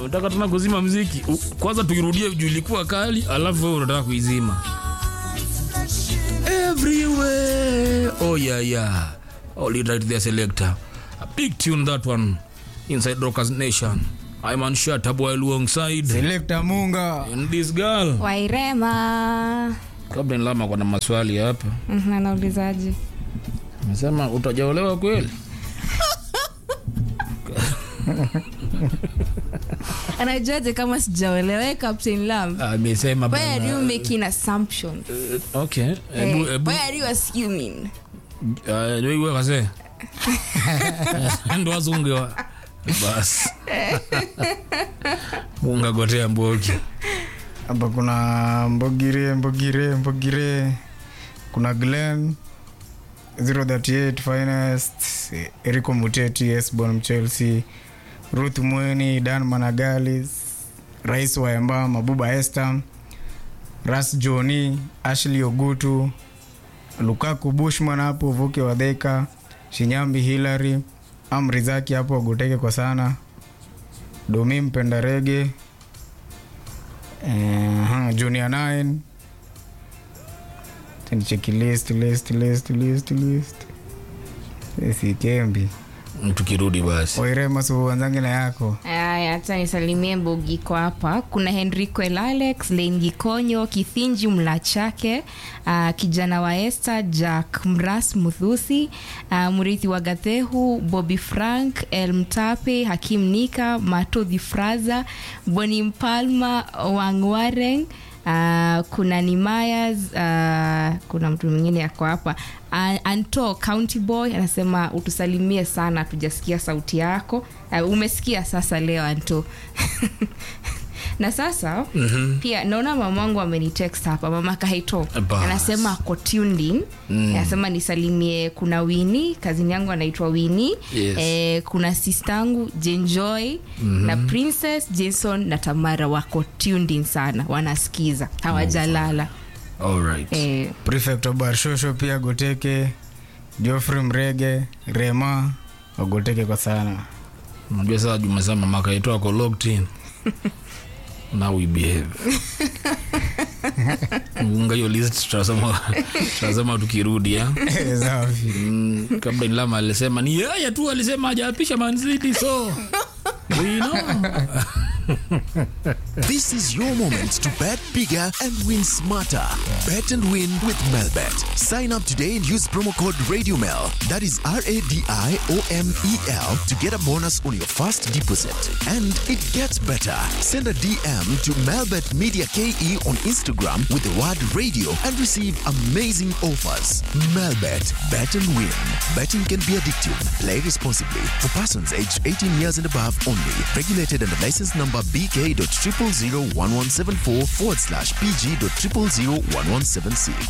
unataka tena kuzima mziki U- kwanza tuirudie juu ilikuwa kali alafu wewe unataka kuizima everywhere oh yeah yeah oh lead right there selector a big tune that one inside rockers nation i'm on shut up while alongside Selector Munga. and this girl wairema kabla nilama kwa na maswali hapa Mhm, anaulizaje Nasema utajaolewa kweli? anajuaje kama sijaolewa Eh, captain lam Amesema why are you bana. making assumptions Okay. Ebu Eh, ebu why are you assuming Ah, ndio iwe kase. Ndo wazungu wa. Bas. Munga gotea mbogi. Hapa kuna Mbogire, Mbogire, Mbogire. Kuna Glenn 038 Finest, Eriko Muteti, Esbon Chelsea, Ruth Mweni, Dan Managalis, Rais wa Emba, Mabuba Esther, Ras Joni, Ashley Ogutu, Lukaku Bushman hapo, Vuke Wadheka, Shinyambi Hillary, Amri Zaki hapo Aguteke kwa sana, Domi Mpenda Rege, uh, Junior 9 nicheki list list list list list sikembi Tukirudi basi. oirema suuanzangi na yako aya hata nisalimie mbogiko hapa kuna henrico el alex lengi konyo kithinji mlachake uh, kijana wa este jack mras muthusi uh, mrithi wa gathehu bobi frank el mtape hakim nika matodhi fraza boni mpalma wangwareng Uh, kuna nimayas uh, kuna mtu mwingine yako hapa uh, anto county boy anasema utusalimie sana tujasikia sauti yako uh, umesikia sasa leo anto na sasa mm-hmm. pia naona mamangu amenitext hapa mama kaito Bas. anasema ako tuned in mm. anasema nisalimie kuna wini kazini yangu anaitwa wini Yes. eh, kuna sistangu jenjoy mm-hmm. na princess jason na tamara wako tuned in sana wanasikiza hawajalala Alright. eh, prefect wa barshosho pia goteke joffrey mrege rema wagoteke kwa sana Unajua sasa jumesema mama kaitoa ako locked in. Now we behave. Munga hiyo list tutasema tutasema tukirudi ya. safi Mm, kabla nilama alisema ni yeye tu alisema hajapisha Man City so we know. This is your moment to bet bigger and win smarter. Bet and win with Melbet. Sign up today and use promo code RadioMel. That is R A D I O M E L to get a bonus on your first deposit. And it gets better. Send a DM to Melbet Media KE on Instagram with the word radio and receive amazing offers. Melbet. Bet and win. Betting can be addictive. Play responsibly. For persons aged 18 years and above only. Regulated under license number BK.0001174 forward slash PG.0001176.